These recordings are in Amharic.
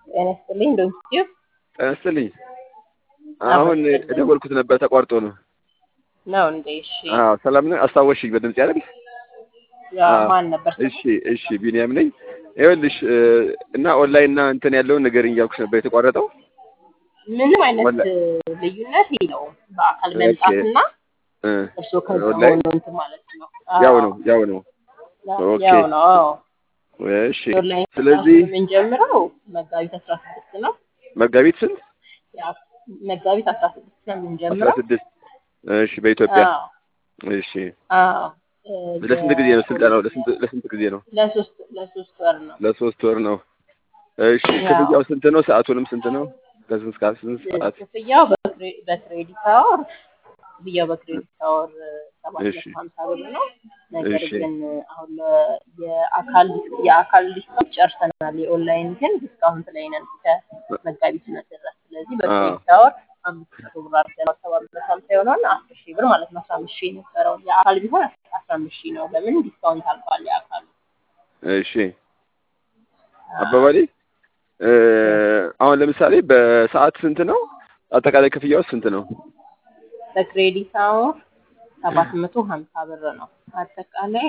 ጤና ይስጥልኝ ዶክተር ጤና ይስጥልኝ። አሁን የደወልኩት ነበር ተቋርጦ ነው። ነው እንዴ? እሺ አዎ ሰላም ነህ? አስታወስሽኝ በድምጽ አይደል? ያ ማን ነበር? እሺ እሺ ቢኒያም ነኝ። ይኸውልሽ እና ኦንላይን እና እንትን ያለውን ንገሪኝ እያልኩሽ ነበር የተቋረጠው። ምንም አይነት ወላ- ልዩነት የለውም በአካል መምጣትና እ እርስዎ ከዛ ኦንላይን ሆኖ እንትን ማለት ነው። ያው አዎ፣ ነው ያው ነው። ኦኬ። ያው ነው። አዎ እሺ ኦንላይን ስለዚህ የምንጀምረው መጋቢት አስራ ስድስት ነው። መጋቢት ስንት? ያ መጋቢት አስራ ስድስት ነው አስራ የምንጀምረው። ስድስት እሺ በኢትዮጵያ አዎ እሺ አዎ እ ለስንት ጊዜ ነው ስልጠናው? ለስንት ለስንት ጊዜ ነው? ለሶስት ለሶስት ወር ነው። ለሶስት ወር ነው። እሺ ያው ክፍያው ስንት ነው? ሰዓቱንም ስንት ነው? ከስንት እስከ ስንት ሰዓት? ክፍያው በክሬ- በክሬዲት አወር ክፍያው በክሬዲት አወር ሰባት እሺ መቶ ሀምሳ ብር ነው። ነገር እሺ ግን አሁን ለ- የአካል የአካል ዲስካውንት ጨርሰናል። የኦንላይን ግን ዲስካውንት ላይ ነን እስከ መጋቢት ድረስ። ስለዚህ አ በክሬዲት አወር አምስት መቶ ብር አድርገን ሰባት መቶ ሀምሳ የሆነውን አስር ሺህ ብር ማለት ነው። አስራ አምስት ሺህ የነበረው የአካል ቢሆን አስራ አምስት ሺህ ነው። ለምን ዲስካውንት አልቋል የአካሉ። እሺ አባባሌ እ አሁን ለምሳሌ በሰዓት ስንት ነው? አጠቃላይ ክፍያው ስንት ነው? በክሬዲት አወር ሰባት መቶ ሀምሳ ብር ነው። አጠቃላይ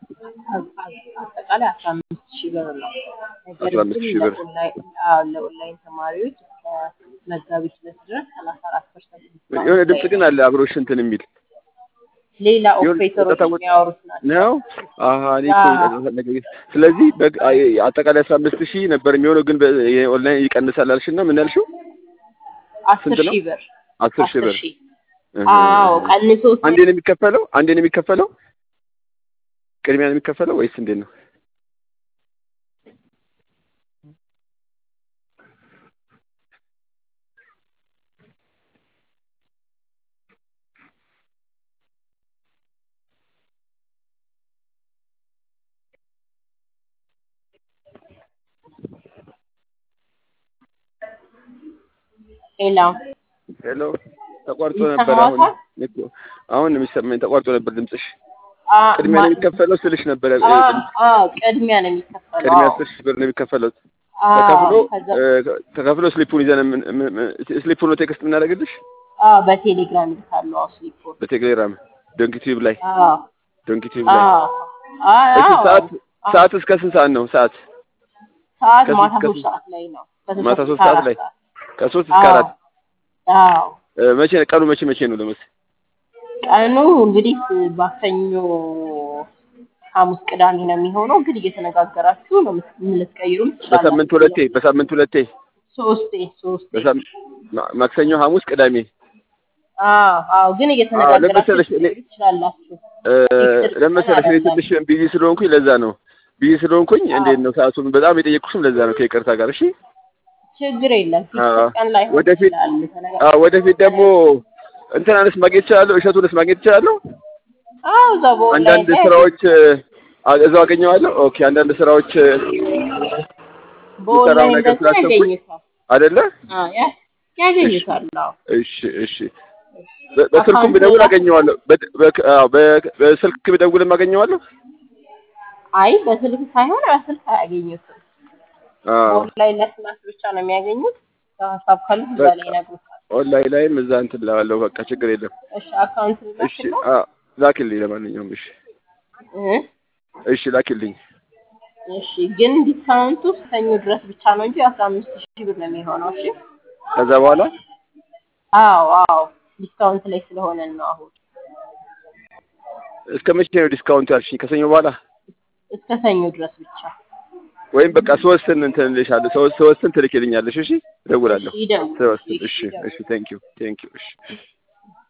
አጠቃላይ አስራ አምስት ሺህ ብር ነው። ነገር አስራ አምስት ግን ሺህ ብር ለኦንላይን አዎ፣ ለኦንላይን ተማሪዎች እስከ መጋቢት ሁለት ድረስ ሰላሳ አራት ፐርሰንት የሆነ ዲስካውንት ድምጽ ላይ ግን ነው። አለ አብሮሽ እንትን የሚል ሌላ የሆነ ኦፕሬተሮች ጸጥታ ወጥ የሚያወሩት ናቸው። ነው። አሀ እኔ እኮ አዎ፣ ነገር ስለዚህ በግ- አይ- አጠቃላይ አስራ አምስት ሺህ ነበር የሚሆነው ግን በ- የኦንላይን ይቀንሳል አልሽና ምን ያልሽው አስር ስንት ነው? ሺህ ብር አስር ሺህ አስር ብር ሺህ እህ አዎ፣ እህ። ቀንሶ አንዴ ነው የሚከፈለው? አንዴ ነው የሚከፈለው? ቅድሚያ ነው የሚከፈለው ወይስ እንዴት ነው? ሌላ ሄሎ ተቋርጦ ነበር። አሁን ይሰማዎታል? እኔ እኮ አሁን ነው የሚሰማኝ። ተቋርጦ ነበር ድምፅሽ። አ ቅድሚያ ማ ነው የሚከፈለው ስልሽ ነበረ። አ እ፣ ድምፅ አ ቅድሚያ ነው የሚከፈለው። ቅድሚያ አዎ አስር ሺህ ብር ነው የሚከፈለው። አዎ ተከፍሎ ከዛ እ፣ ተከፍሎ ስሊፑን ይዘን ምን- ምን- ምን- ስሊፑን ነው ቴክስት የምናደርግልሽ አዎ በቴሌግራም ይልካሉ። አዎ ስሊፖች በቴሌግራም ዶንኪቲዩብ ላይ አዎ ዶንኪቲዩብ ላይ አዎ እሺ አዎ ሰዓት አዎ ሰዓት እስከ ስንት ሰዓት ነው? ሰዓት ሰዓት ከስንት ማታ እስከ ሶስት ስንት? ሰዓት ላይ ነው። ከሶስት ማታ ሰዓት ሶስት እስከ ሰዓት አራት ላይ ሰዓት ከሶስት እስከ አዎ አራት አዎ እ፣ መቼ ቀኑ መቼ መቼ ነው ለመስ ቀኑ እንግዲህ ማክሰኞ፣ ሐሙስ፣ ቅዳሜ ነው የሚሆነው። ግን እየተነጋገራችሁ ነው የምት- ልትቀይሩም በሳምንት ትችላላችሁ። ሁለቴ በሳምንት ሁለቴ ሶስቴ ሶስቴ በሳም ማ- ማክሰኞ፣ ሐሙስ፣ ቅዳሜ አዎ አዎ ግን አዎ እየተነጋገራችሁ ለመሰለሽ እኔ ልትቀይሩ ትችላላችሁ። እ፣ ፊክስድ ቀን ለመሰለሽ እኔ አይደለም። ትንሽ ቢዚ ስለሆንኩኝ ለዛ ነው ቢዚ ስለሆንኩኝ አዎ እንዴት ነው ሰዓቱን በጣም የጠየቅኩሽም ለዛ ነው ከይቅርታ ጋር እሺ ችግር የለም። አዎ ፊክስድ ቀን ላይሆን ወደፊት ይችላል። ተነጋ- አዎ ወደፊት ደግሞ እንትናንስ ማግኘት እችላለሁ እሸቱንስ ማግኘት እችላለሁ አዎ እዛው በኦንላይን አንዳንድ ላይ ስራዎች አ- እዛው አገኘዋለሁ ኦኬ አንዳንድ ስራዎች እ፣ የሚሰራው በኦንላይን ነገር ደግሞ ስላሰብኩኝ ያገኙታል። አይደለ አዎ ያ- እሺ ያገኙታል። አዎ እሺ እሺ በ- በስልኩም አካውንት ብደውል ሌላ አገኘዋለሁ በ- በ- አዎ፣ በ- በስልክ ብደውልም አገኘዋለሁ አይ በስልክ ሳይሆን በስልክ አያገኙትም። አዎ በኦንላይን ለስማት ብቻ ነው የሚያገኙት። ሀሳብ ካሉ እዛ በቃ ላይ ይነግሩታል። ኦንላይን ላይም እዛ እንትን እላለሁ በቃ ችግር የለም እሺ አካውንት እሺ ላክለው አዎ ላኪልኝ ለማንኛውም እሺ እ እሺ ላኪልኝ እሺ ግን ዲስካውንቱ ሰኞ ድረስ ብቻ ነው እንጂ አስራ አምስት ሺህ ብር ነው የሚሆነው። እሺ ከዛ በኋላ አዎ አዎ ዲስካውንት ላይ ስለሆነ ነው አሁን እስከ መቼ ነው ዲስካውንት ያልሽኝ ከሰኞ በኋላ እስከ ሰኞ ድረስ ብቻ። ወይም በቃ ሶስትን እንትን እልሻለሁ ሶስት ሶስትን ትልኪልኛለሽ እሺ እሺ እደውላለሁ ይደውሉ። ሶስትን እሺ እሺ ይደውሉ። እሺ ቴንክ ዩ ቴንክ ዩ እሺ